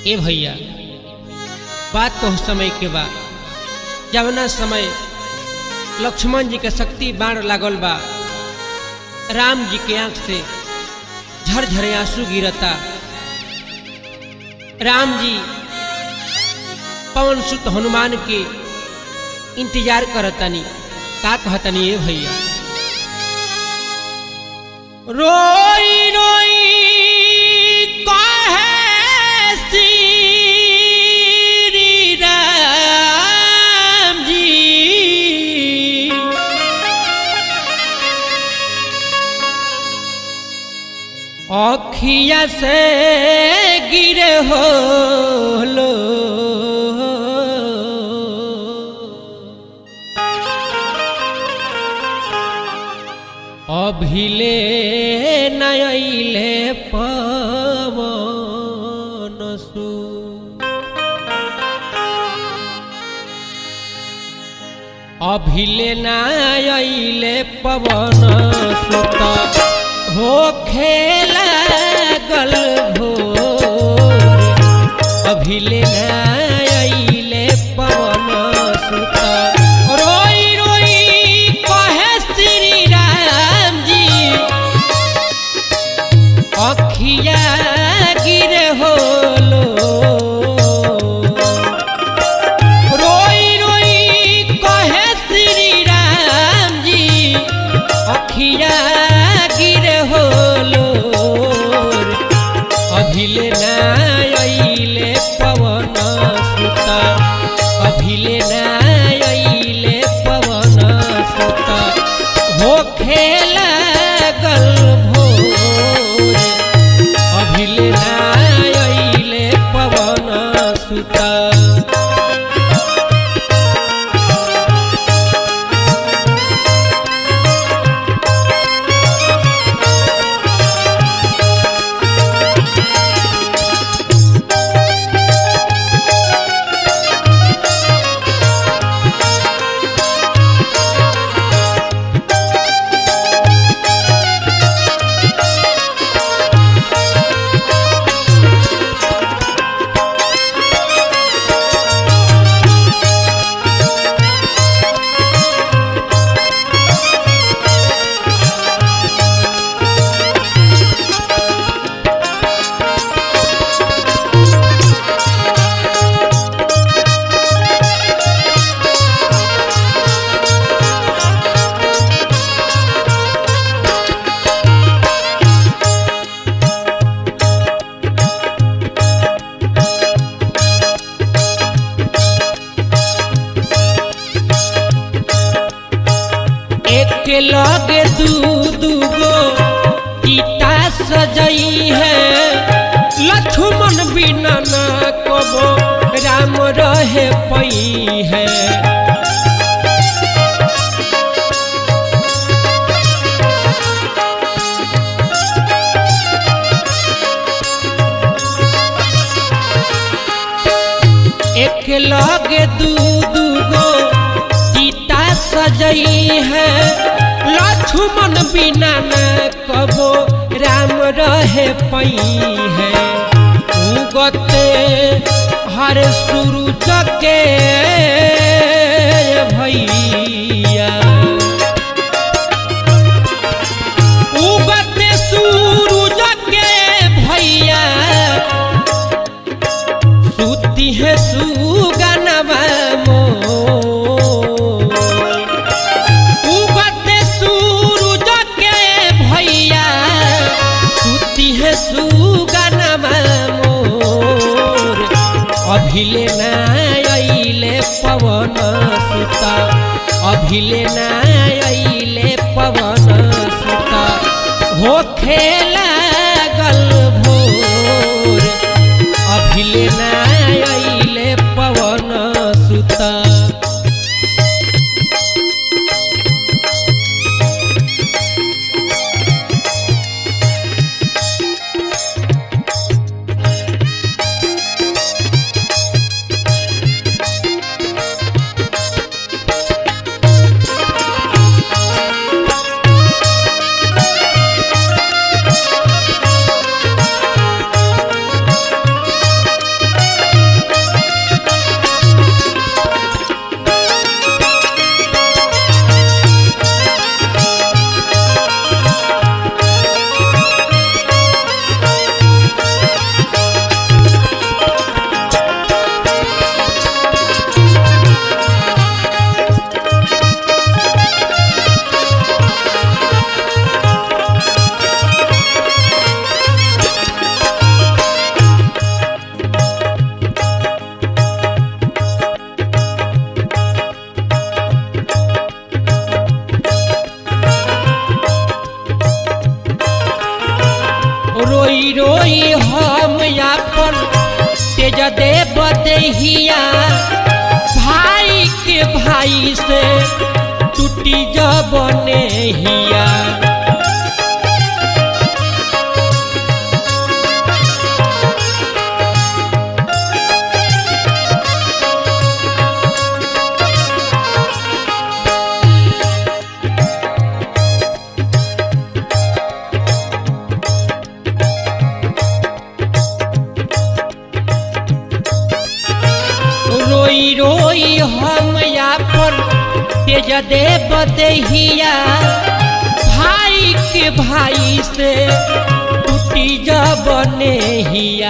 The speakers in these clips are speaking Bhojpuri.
ए भैया बात तो समय के बा जवना समय लक्ष्मण जी के शक्ति बाण लागल बा राम जी के आंख से झरझरे आंसू गिरता राम जी पवन सुत हनुमान के इंतजार करतनी का कहतनी ए भैया रोई रोई कहे श्री राम जी अखिया से गिरे हो लो अभिले नयले पवन सु अभिले नयले पवन सुत हो खेला गल भोर अभिले नयले पवन सुत रोई रोई कहे श्री राम जी अखिया गिर होलो रोई रोई कहे श्री राम जी अखिया गिर होलो अभिले नायले पवन सुता अभिले नायले पवन सुता हो खेला गल भोर अभिले नायले पवन सुता एक लगे दू दूगो गीता सजई है लक्ष्मण बिना ना कबो राम रहे पई है एक लगे दू दूगो गीता सजई है लक्ष्मण बिना न कबो राम रहे पई है उगते हर सूरज के भैया उगते सूरज के भैया सुती है सुगनवा मोर उगते सूरज के भैया सुती है सुगनवा मोर अभिले नायले पवन सुता अभिले नायले पवन सुता हो खेला गल भोर अभिले नायले पवन सुता हिया भाई के भाई से टूटी जबने हिया रोई रोई हम यापन तेज देव दहिया भाई के भाई से टूटी जबने हिया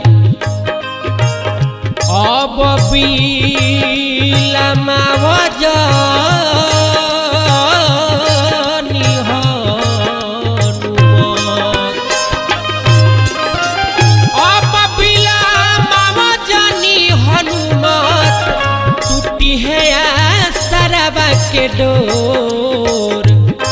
अब बिलमाव जानी हनुमत अब बिलमाव जानी हनुमत टूटी है सरवा के डोर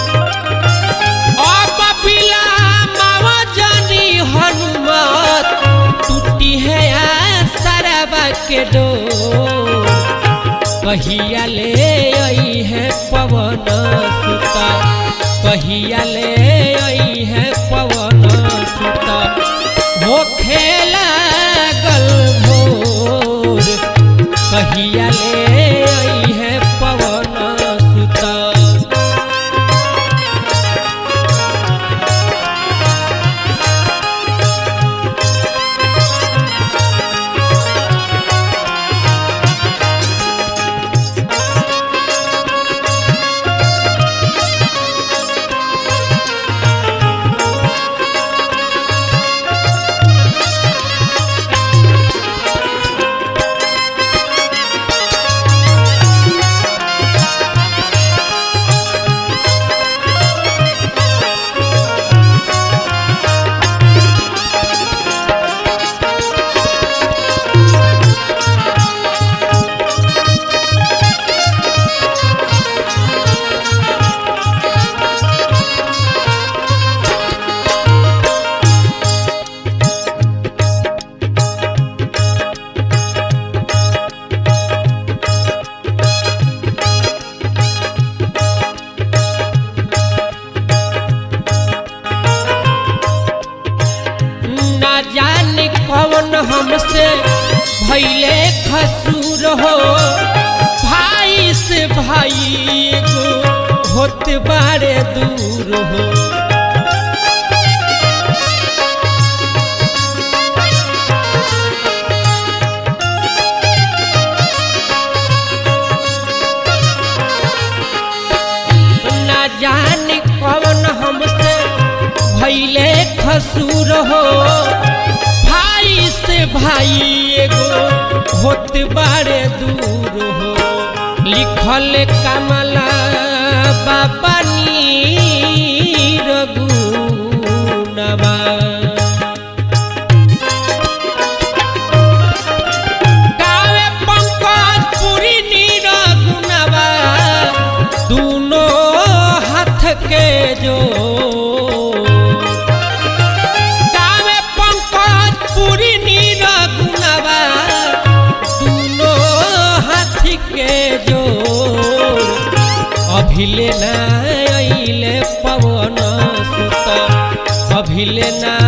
अब बिलमाव जानी हनुमत टूटी है सरवा के डोर कहिया ले आई है पवन सुता कहिया ले आई है पवन सुता हो खेला गल भोर कहिया ले आई है पवन सुता ना जाने कौन हमसे भैले खसूर हो भाई से भाई एगो होत बारे दूर हो ना जाने कौन हमसे भैले खसूर हो भाई से भाई एगो होत बारे दूर हो लिखल कमला बाबा नीर गुनवा गावे पंकज पुरी नीर गुनवा दूनो हाथ के जो गावे पंकज पुरी नीर गुनवा दूनो हाथ के जो अभिले ना अइले पवन सुत अभिले ना